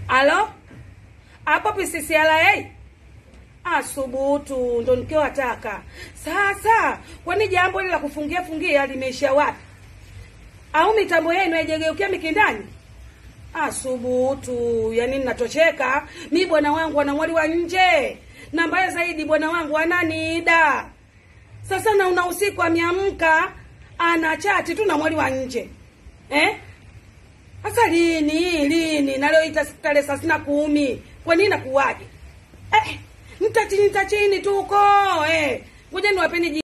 alo hapo PCCRA asubutu ndo nikiwataka sasa. Kwani jambo hili la kufungia fungia limeisha wapi? Au mitambo yenu haijageukia mikindani? Asubutu, yani ninatosheka mi. Bwana wangu ana mwali wa nje, na mbaya zaidi bwana wangu ananiida. Sasa na una usiku ameamka ana chati tu na mwali wa nje eh? Sasa lini lini, na leo ita tarehe thelathini na kumi, kwa nini nakuwaje? Eh, nitachini nitachini tuko eh, ngoja niwapeni